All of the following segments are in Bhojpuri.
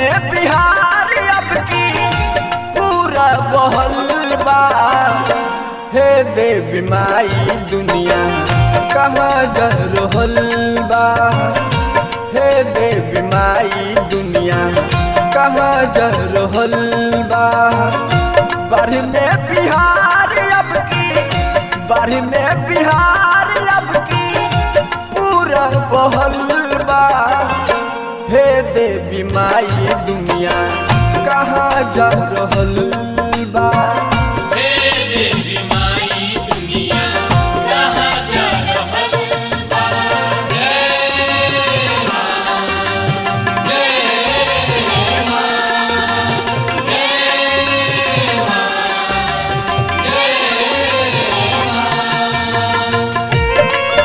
में बिहार अब की पूरा बहल बा हे देवी माई दुनिया कहाँ जा रहल बा हे देवी माई दुनिया कहाँ जा रहल बा बाढ़ में बिहार अब की बाढ़ में बिहार अब की पूरा बहल बा हे देवी माई दुनिया कहाँ जा रहल बा हे देवी माई दुनिया कहाँ जा रहल बा जय माँ जय माँ जय माँ जय माँ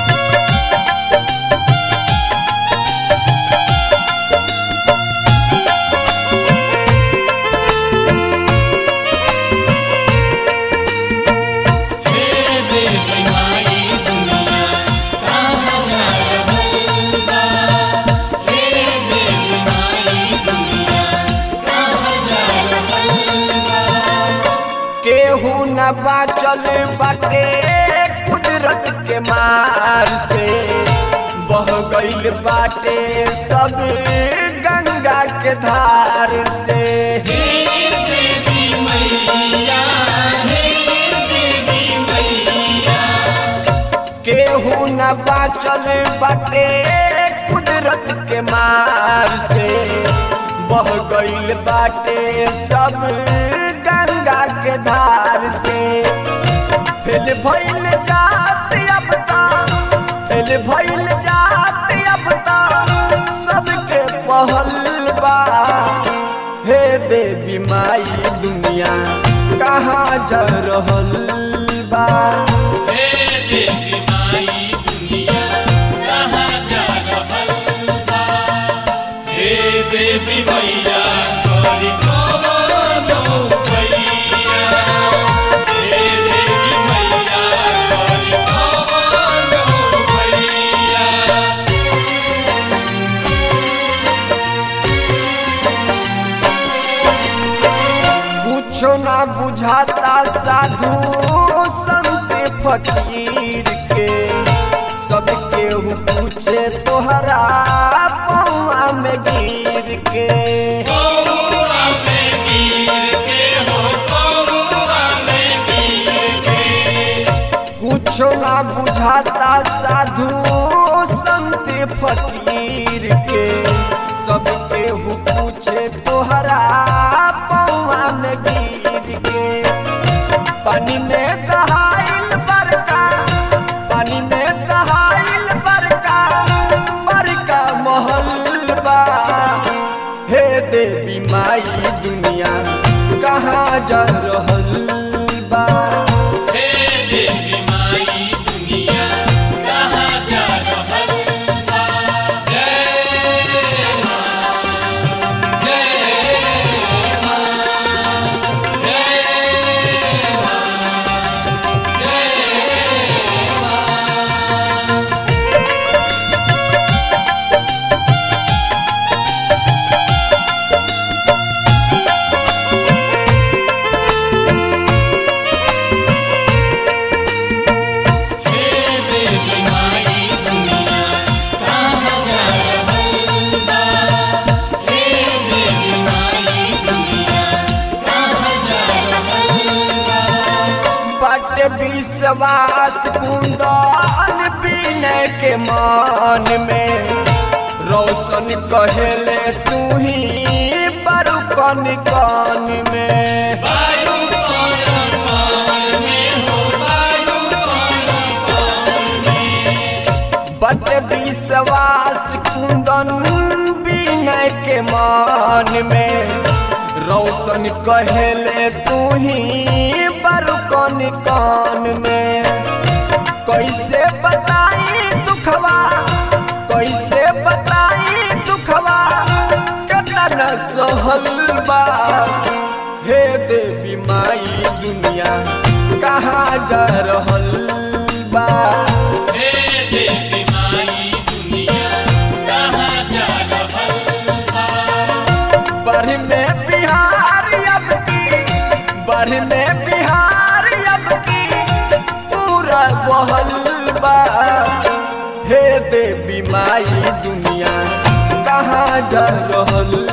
हे देवी माई दुनिया कहाँ जा रहल बा हे देवी माई दुनिया कहाँ जा रहल बा केहू न बाचल बाटे कुदरत के मार से बह गईल बाटे सब गंगा के धार से हे देवी मैया हे देवी मैया केहू न बाचल बाटे कुदरत के मार से बह गईल बाटे सब गंगा के धार से फेल भइल जात अब ता फेल भइल जात अब ता सबके पहल बा हे देवी माई दुनिया कहाँ जा रहल बा हे देवी माई दुनिया कहाँ जा रहल बा हे देवी मैया करी कवनो भैया हे देवी मैया करी कवनो भैया कुछो ना बुझाता साधु संत फकीर के सब केहू पूछे तोहरा पौआ में गिर के कौआ में गिर के हो कौआ में गिर के कुछो ना बुझाता साधु संत फकीर के सब केहू पूछे तोहरा पौआ में गिर के पानी में दहाइल बरका पानी में दहाइल बरका बरका महल बा हे देवी माई दुनिया कहाँ जा रहल बा हे देवी माई दुनिया कहाँ जा रहल बा जय माँ जय माँ जय माँ जय माँ हे देवी माई दुनिया कहाँ जा रहल बा हे देवी माई दुनिया कहाँ जा रहल बा बट विश्वास कुंदन विनय के मान में रोशन कहेले तू ही बरु कन कान में वायु कौन कौन में हो वायु कौन कौन में बट विश्वास कुंदन विनय के मान में रोशन कहेले तू ही बरु कन कान में कैसे बताई दुखवा कैसे बताई दुखवा केतना सहल बा हे देवी माई दुनिया कहाँ जा रहल बा हे देवी माई दुनिया कहाँ जा रहल बा बढ़ में बिहार अब की बढ़ में बिहार अब की पूरा बहल बा हे देवी माई दुनिया कहाँ जा रहल